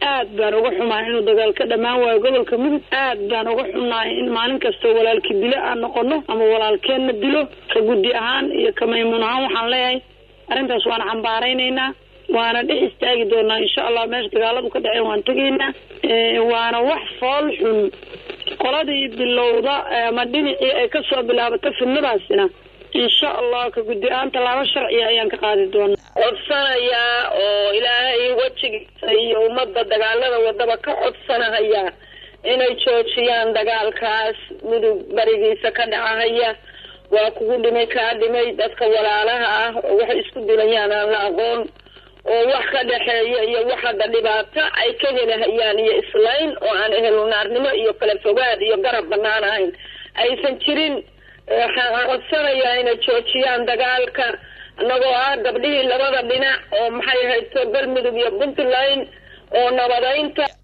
aad baan uga xumahay inuu dagaal ka dhammaan waayo gobolka mudug aad baan uga xunnahay in maalin kastoo walaalki dilo aan noqono ama walaalkeenna dilo ka guddi ahaan iyo ka maymuun ahaan waxaan leeyahay arrintaas waan cambaaraynaynaa waana dhex istaagi doonaa insha allah meesha dagaaladu ka dhaceen waan tegaynaa waana wax fool xun qoladii bilowda ama dhinacii ay kasoo bilaabato fidnadaasina insha allah ka guddi ahaan tallaabo sharciya ayaan ka qaadi doonaa codsanayaa oo ilaahay wejigiisa iyo ummadda dagaalada wadaba ka codsanahaya inay joojiyaan dagaalkaas mudug barigiisa ka dhacahaya waa kugu dhimay kaa dhimay dadka walaalaha ah oo waxay isku dilayaan aan la aqoon oo wax ka dhexeeya iyo wax hadda dhibaato ay ka helahayaan iyo islayn oo aan ehelunaarnimo iyo kala fogaad iyo garab banaan ahayn aysan jirin waxaan codsanayaa inay joojiyaan dagaalka annagoo ah gabdhihii labada dhinac oo maxay hayto galmudug iyo puntland oo nabadaynta